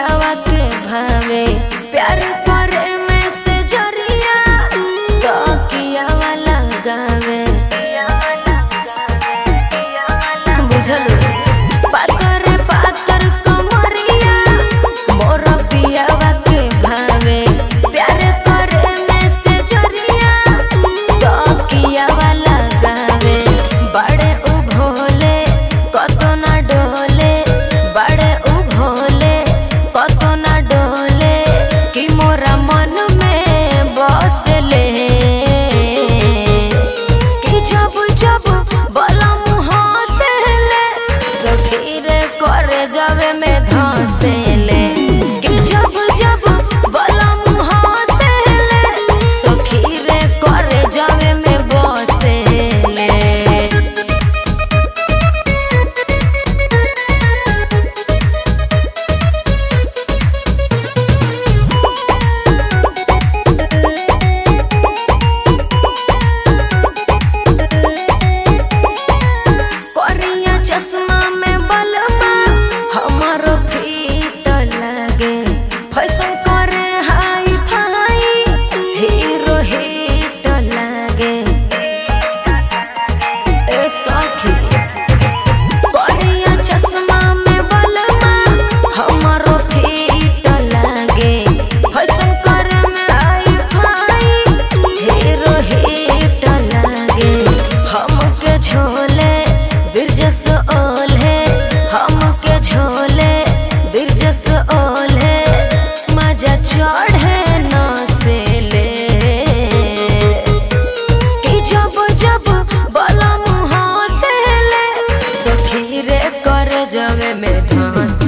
पियावा के भावे प्यार करे में से जरिया तो कियावा लगावे बुझल पातर पातर कमरिया मोर पियावा के भावे प्यार करे में से जरिया तो कियावा लगावे बड़े उ भोले कतो ना डोले बड़े उ भोले कतो ना डोले कि मोरा मन में बसले कि जब जब बलम हंसले सखी रे करे जावे में धंसले कि जब जब बलम हंसले सखी रे करे जावे में बसले करिया चश्मा में बलमा हमारो फीट लागे फैशन करे हाई फाई हीरो हिट लागे ए सखी करिया चश्मा में बलमा हमारो फीट लागे फैशन करे में हाई फाई हीरो हिट लागे हमके झोले बिरजस ओल्हे हमके झोले बिरजस ओल्हे मजा चढ़े न से ले कि जब जब बलम हंसले सखी रे कर जवे में धंस